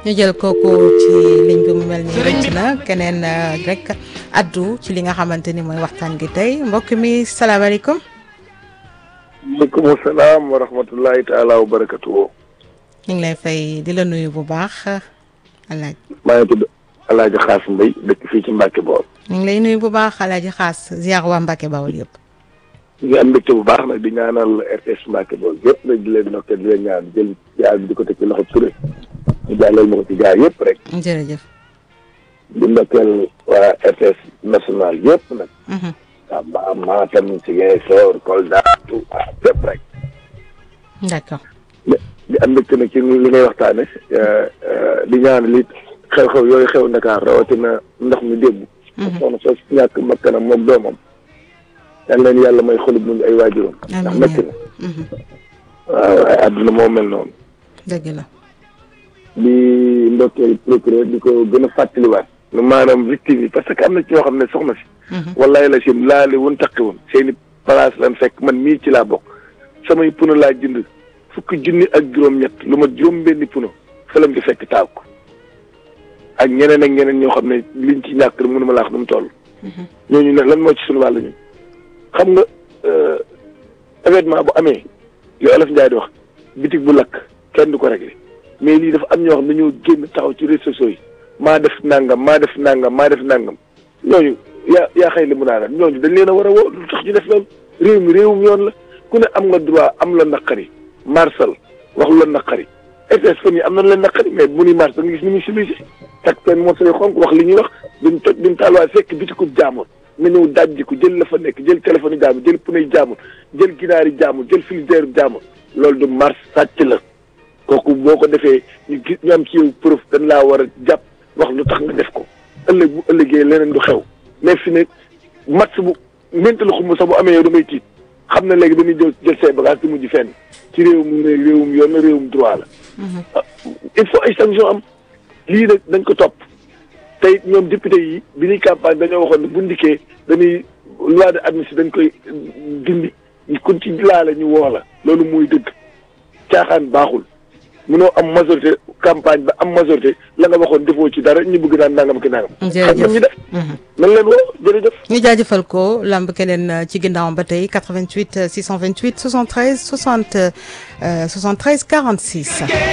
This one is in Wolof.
ñu jël kooku ci ligne bi mu mel ni rëcc na keneen rek addu ci li nga xamante ni mooy waxtaan gi tey mbokk mi salaamaaleykum. maaleykum salaam wa rahmatullahi taala wa barakatuhu. ñu ngi lay fay di la nuyu bu baax alaaj maa ngi tudd El Hadj Xaas Mbay dëkk fii ci Mbacke Bawol. ñu ngi lay nuyu bu baax alaaji xaas ziar waa Mbacke Bawol yëpp. ñu ngi am mbégte bu baax nag di ñaanal RTS Mbacke Bawol yëpp nag di leen ndokkee di leen ñaan jël jaar bi di ko teg ci loxo Touré ñu jàllale ma ko ci jaar yëpp rek. jërëjëf. di ndokkeel waa RTS national yëpp nag. Tamba Matam Ziguinchor Kolda Touba fépp rek. d'accord. di am mbégte nag ci li ngay waxtaane di ñaan li xew-xew yooyu xew Ndakaar rawatina ndox mi démb. soxna soo si ñàkk makkanam moom doomam. yal leen yàlla may xolub muñ ay waajuram. ndax métti na. waaw waaye àdduna moo mel noonu. dëgg la. di ndokkeel procureur di ko gën a fàttaliwaat. maanaam victime yi parce que am na ci ñoo xam ne soxna si. wallaay la sim laale woon taqi woon seeni place lan fekk man mii ci laa bokk. samay puno laa jënd fukki junni ak juróom-ñett lu ma juróom-benni puno fëlam ci fekk taal ko. ak ñeneen ak ñeneen ñoo xam ne liñ ci ñàkk rek mënuma laa wax nu mu toll. ñooñu ne lan moo ci sunu wàll ñu. xam nga événement bu amee li Olof Njaay di wax bitig bu lakk kenn du ko réglé mais lii dafa am ñoo xam ne dañoo génn taxaw ci réseaux sociaux yi maa def nangam maa def nangam maa def nangam ñooñu yaa yaa xëy li mu naa ñooñu dañ leen a war a woo lu tax ñu def loolu réew mi réewum yoon la ku ne am nga droit am la naqari marsal wax lu la naqari RTS fan yi am na leen naqari mais bu ñuy mars da nga gis ni muy civilisé tak seen morso yu xonk wax li ñuy wax duñ toj duñ taal waaye fekk bitikub jaamur nga ñëw dajji ko jël la fa nekk jël téléphone yi jaamur jël pneu yi jaamur jël ginaar yi jaamur jël frigidaire yi jaamur loolu du mars sàcc la kooku boo ko defee ñu gis ñu am ci yow preuve dañ laa war a jàpp wax lu tax nga def ko ëllëg bu ëllëgee leneen du xew mais fi ne match bu mentalu xumb sax bu amee yow damay tiit xam na léegi dañuy jël jël say bagage di mujj fenn ci réewum réewum yoon na réewum droit la il faut ay sanction am lii nag dañ ko topp tey ñoom député yi bi ñuy campagne dañoo waxoon ne bu ndikkee dañuy loi de amnistie dañ koy dindi kun ci laale ñu woo la loolu muy dëgg caaxaan baaxul munoo am majorité campagne ba am majorité la nga waxoon defoo ci dara ñu bëgg naan nangam ki nangam. jërëjëf xam ñu def. nan leen woo jërëjëf. ñu jaajëfal ko lamb keneen ci ginnaawam ba tey 88 628 73 60 73 46.